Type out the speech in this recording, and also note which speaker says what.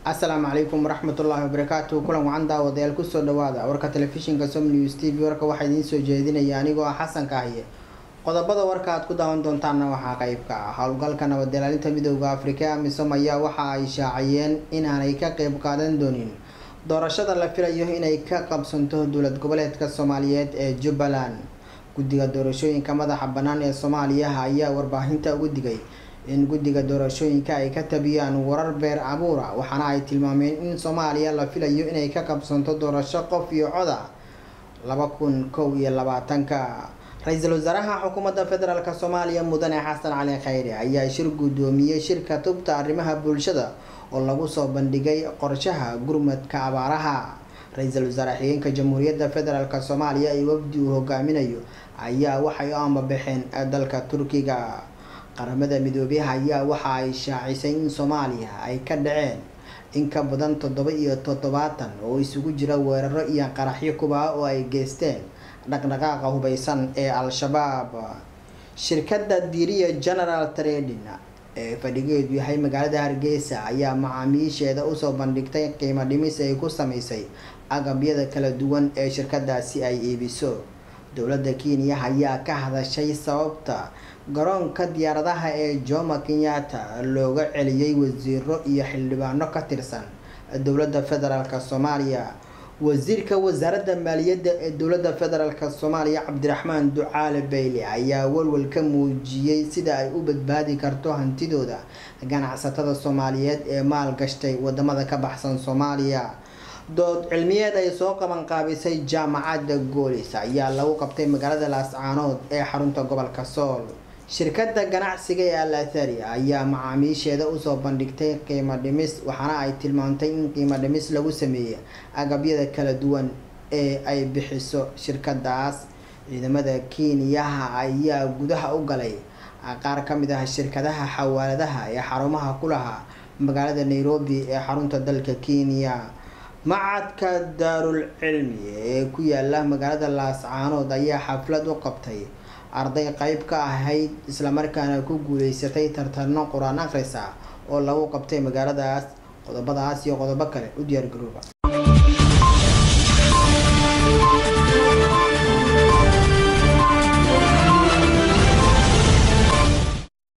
Speaker 1: asalaamu calaykum waraxmatullaahi wabarakaatu kulan wacan daawadayaal kusoo dhawaada warka telefishinka som news t v warka waxaa idiin soo jeedinaya anigoo ah xasan kaahiye qodobada warka aad ku daawan doontaanna waxaa qeyb ka ah howlgalka nabadilaalinta midooda afrika amisom ayaa waxa ay shaaciyeen inaanay ka qeyb qaadan doonin doorashada la filayo inay ka qabsanto dowlad goboleedka soomaaliyeed ee jubbaland guddiga doorashooyinka madaxa bannaan ee soomaaliya ayaa warbaahinta ugu digay in guddiga doorashooyinka ay ka tabiyaan warar beer abuura waxaana ay tilmaameen in soomaaliya la filayo inay ka qabsanto doorasho qof iyo coda laba kun kow iyo labaatanka ra-iisul wasaaraha xukuumadda federaalk soomaaliya mudane xasan cali khayre ayaa shir guddoomiyey shirka tubta arrimaha bulshada oo lagu soo bandhigay qorshaha gurmadka abaaraha ra-iisul wasaare xigeenka jamhuuriyadda federaalk soomaaliya ee wafdi uu hogaaminayo ayaa waxay u ambabaxeen dalka turkiga qaramada midoobey ayaa waxa ay shaacisay in soomaaliya ay ka dhaceen in ka badan toddoba iyo toddobaatan oo isugu jira weeraro iyo qaraxyo kuba oo ay geysteen dhaqdhaqaaqa hubeysan ee al-shabaab shirkadda diriya general trading ee fadhigeedu yahay magaalada hargeysa ayaa macaamiisheeda usoo bandhigtay qiimo dhimis ay ku sameysay agabyada kala duwan ee shirkadaasi ay iibiso dowladda kenya ayaa ka hadashay sababta garoonka diyaaradaha ee jomo kenyatta looga celiyey wasiiro iyo xildhibaano ka tirsan dowladda federaalk soomaaliya wasiirka wasaaradda maaliyadda ee dowladda federaalk soomaaliya cabdiraxmaan ducaale bayle ayaa walwal ka muujiyey sida ay u badbaadi karto hantidooda ganacsatada soomaaliyeed ee maal gashtay wadamada ka baxsan soomaaliya dood cilmiyeed ay soo qaban qaabisay jaamacadda goolis ayaa lagu qabtay magaalada laascaanood ee xarunta gobolka sool shirkadda ganacsiga ee alathari ayaa macaamiisheeda usoo bandhigtay qiimo dhimis waxaana ay tilmaantay in qiimo dhimis lagu sameeyey agabyada kala duwan ee ay bixiso shirkadaas ciidamada kenyaha ayaa gudaha u galay qaar ka mid ah shirkadaha xawaaladaha ee xarumaha ku lahaa magaalada nairobi ee xarunta dalka kenya macadka daarul cilmi ee ku yaala magaalada laascaanood ayaa xaflad u qabtay arday qeyb ka ahayd islamarkaana ku guuleysatay tartano qur-aan akhrisa oo lagu qabtay magaaladaas qodobadaas iyo qodobo kale u diyaar garooba